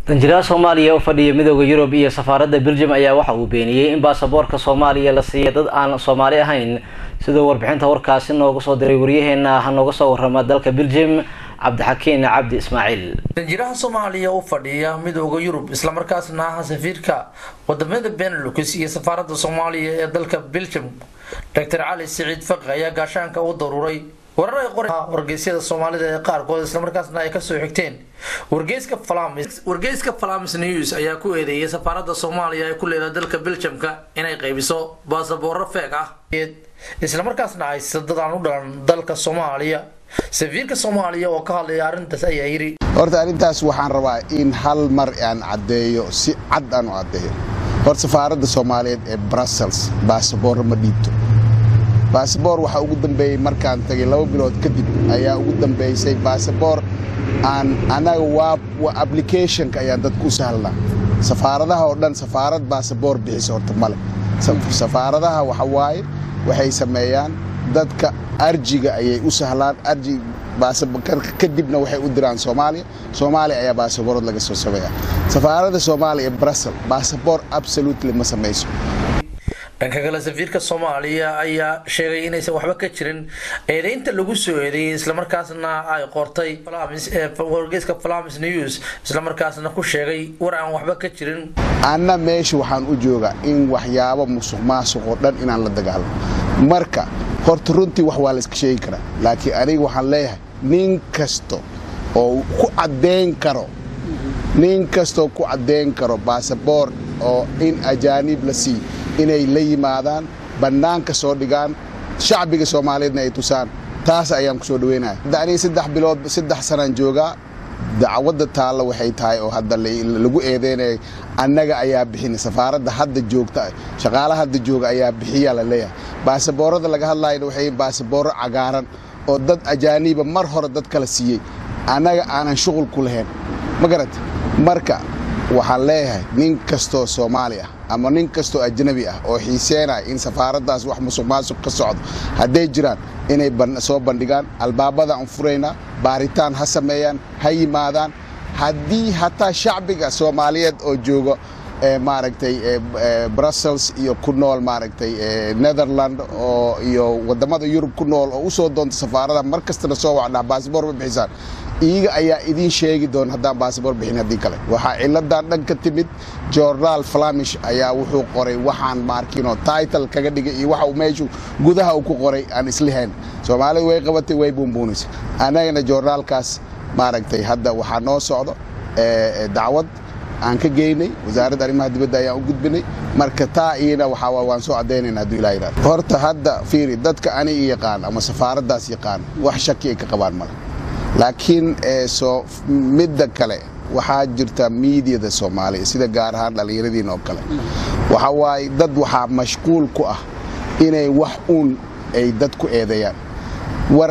danjiraha soomaaliya u fadhiya midooda yurub iyo safaaradda belgium ayaa waxa uu beeniyey in baasaboorka soomaaliya la siiya dad aan soomaali ahayn sidoo warbixinta warkaasi nooga soo diray waryaheena ha nooga soo warama dalka belgium cabdixakiin cabdi ismaaciil danjiraha soomaaliya u fadhiya midooda yurub islamarkaasna ah safiirka wadamada benelux iyo safaaradda soomaaliya ee dalka belgium doctor cali siciid faqi ayaa gaashaanka u daruuray warar ay qor wargeysyada soomaalida ee qaarkood islamarkaasna ay kasoo xigteen wargeyska falamis wargeyska falamis news ayaa ku eedeeyay safaaradda soomaaliya ee ku leedahay dalka belgiumka inay qaybiso baasabooro feeg ah islamarkaasna ay sadadaan u dhalan dalka soomaaliya safiirka soomaaliya oo ka hadlaya arrintaas ayaa yidhi horta arrintaas waxaan rabaa in hal mar aan caddeeyo si cad aan u caddeeyo horta safaaradda soomaaliyeed ee brussels baasaboorro ma dhiibto baasaboor waxaa ugu dambeeyey markaan tagay laba bilood kadib ayaa ugu dambeysay baasaboor aan annaga waa applicationka ayaan dadku u sahlnaa safaaradaha oo dhan safaarad baasaboor bixisa horta male safaaradaha waxa waaye waxay sameeyaan dadka arjiga ayay u sahlaan arji kadibna waxay u diraan soomaaliya soomaaliya ayaa baasaboorad laga soo sameeya safaaradda soomaaliya ee brussel baasaboor absolutely ma samayso dhanka kale safiirka soomaaliya ayaa sheegay inaysan waxba ka jirin eedeynta lagu soo eedeeyey islamarkaasna ay qortay wargeyska falamis news islamarkaasna ku sheegay war aan waxba ka jirin anna meesha waxaan u joogaa in waxyaabo musuq maasuq oo dhan inaan la dagaalamo marka horta runtii wax waa la iska sheegi karaa laakiin aniga waxaan leeyahay nin kasta oo ku caddayn karo nin kastoo ku caddayn karo baasaboor oo in ajaanib la siiyo inay la yimaadaan bannaanka soo dhigaan shacbiga soomaaliyeedna ay tusaan taas ayaan ku soo dhaweynaya hadda aniga saddex bilood saddex sanaan joogaa dacwadda taalla waxay tahay oo hadda lagu eedeynaya annaga ayaa bixina safaaradda hadda joogta shaqaalaha hadda jooga ayaa bixiyaa la leeyahay baasaboorada laga hadlayna waxay baasaboorro cagaaran oo dad ajaaniba mar hore dad kala siiyey annaga aanan shuqul ku lahayn ma garata marka waxaan leeyahay nin kastoo soomaali ah ama nin kastoo ajnabi ah oo xiiseenaya in safaaraddaas wax musuq maasuq ka socdo hadday jiraan inay soo bandhigaan albaabada aan furaynaa baaritaan ha sameeyaan ha yimaadaan haddii hataa shacbiga soomaaliyeed oo jooga maaragtay brussels iyo ku nool maaragtay netherland oo iyo wadamada yurub ku nool oo usoo doonta safaarada mar kastana soo wacnaa baasboor ma bixisaan iyaga ayaa idiin sheegi doona haddaan baasaboor bixin haddii kale waxaa ciladan dhan ka timid jornaal flamish ayaa wuxuu qoray waxaan maarkiinoo title kaga dhigay iyo waxa meeshu gudaha uu ku qoray aan islihayn soomaalidu way qabatay way buunbuunaysa annagana joornaalkaas maaragtay hadda waxaa noo socdo dacwad aan ka geynay wasaaradda arrimaha dibadda ayaan u gudbinay marka taa iyana waxaa waan soo caddaynayna hadduu ilaa yidhahdo horta hadda fiiri dadka aniga yaqaan ama safaaraddaas yaqaan wax shaki ay ka qabaan male laakiin soo midda kale waxaa jirta miidiyada soomaaliya sida gaar ahaan dhallinyaradiin oo kale waxa waaye dad waxaa mashquul ku ah inay wax uun ay dad ku eedeeyaan war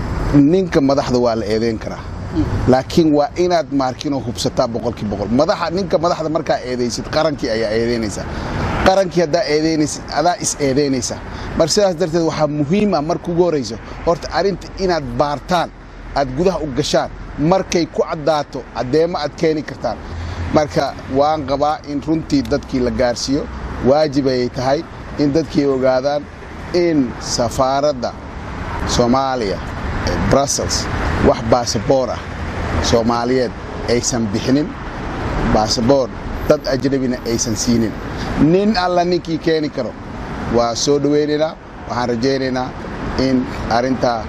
ninka madaxda waa la eedeyn karaa laakiin waa inaad maarkinoo hubsataa boqolkii boqol madaxa ninka madaxda markaa eedaysid qarankii ayaa eedeynaysaa qarankii haddaa eedeynaysid adaa is eedeynaysaa mar sidaas darteed waxaa muhiima marka ugu horrayso horta arrinta inaad baartaan aad gudaha u gashaan markay ku caddaato caddeemo aad keeni kartaan marka waan qabaa in runtii dadkii la gaarsiiyo waajib ayay tahay in dadkii ogaadaan in safaaradda soomaaliya ee brussels wax baasaboor ah soomaaliyeed aysan bixinin baasaboor dad ajnabina aysan siinin nin alla ninkii keeni karo waa soo dhowaynaynaa waxaan rajaynaynaa in arrintaa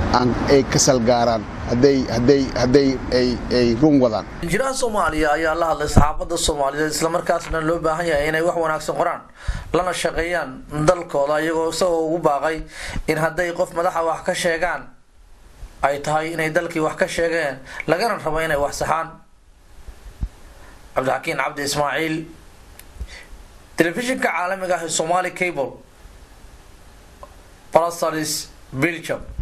ay ka salgaaraan hadday ay run wadaan danjiraha soomaaliya ayaa la hadlay saxaafadda soomaaliyeed islamarkaasna loo baahan yahay inay wax wanaagsan qoraan lana shaqeeyaan dalkooda iyagoo isagoo ugu baaqay in hadday qof madaxa wax ka sheegaan ay tahay inay dalkii wax ka sheegeen lagana rabo inay wax saxaan cabdixakiin cabdi ismaaciil telefishinka caalamiga ah ee somali cable brussels belgium